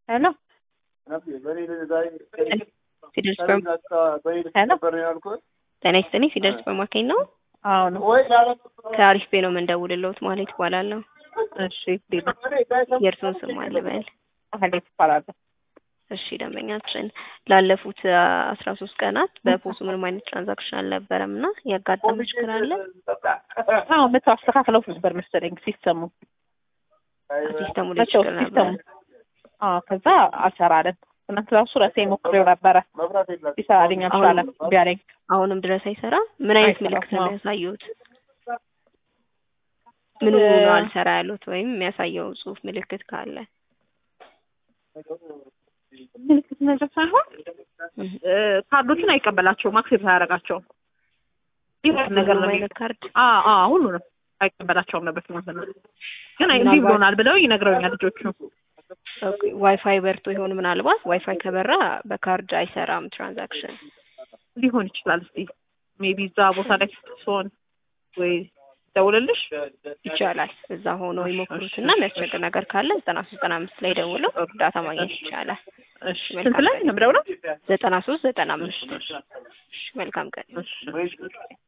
ሄሎ ፊደል ሱፐር ሄሎ ጤና ይስጥልኝ። ፊደል ሱፐር ማርኬት ነው። አዎ ነው። ከአሪፍ ቤ ነው የምንደውልልዎት ማለት ይባላለሁ። እሺ ዲና የእርስዎን ስም አልበል። አህሌት እባላለሁ። እሺ ደንበኛችን ላለፉት አስራ ሶስት ቀናት በፖሱ ምንም አይነት ትራንዛክሽን አልነበረም እና ያጋጠመ ችግር አለ? አዎ መቶ አስተካክለው ነበር መሰለኝ ሲስተሙ ሲስተሙ ላይ መተው ችግር ሲስተሙ ነበር። አዎ ከዛ አልሰራለን። ትናንት ራሱ ራሴ ሞክሬው ነበረ ሊሰራልኝ አልቻለም። ቢያለኝ አሁንም ድረስ አይሰራ? ምን አይነት አይሰራም፣ ምልክት ነው አዎ። የሚያሳዩት? ምን እ- ነው አልሰራ ያሉት ወይም የሚያሳየው ጽሁፍ ምልክት ካለ? ምልክት ነገር ሳይሆን እህ። እ፣ ካርዶቹን አይቀበላቸውም፣ አክሴፕት አያደርጋቸውም። ይህ ነገር ነው ሁሉም የሚለው። አይነት ካርድ አዎ አዎ ሁሉንም አይቀበላቸውም ነበር ትናንት ነው። ግን እምቢ ምናልባት- ብሎናል ብለው ይነግረውኛል ልጆቹ። ኦኬ፣ ዋይፋይ በርቶ ይሆን? ምናልባት ዋይፋይ ከበራ በካርድ አይሰራም ትራንዛክሽን። ሊሆን ይችላል። እስቲ ሜቢ እዛ ቦታ ላይ ስትሆን ወይ ደውልልሽ። ይቻላል። እዛ ሆኖ ይሞክሩት እና የሚያስቸግር ነገር ካለ ዘጠና ሶስት ዘጠና አምስት ላይ ደውለው እርዳታ ማግኘት ይቻላል። እሺ ስንት ላይ ነው የምደውለው? ዘጠና ሶስት ዘጠና አምስት መልካም ቀን። እሺ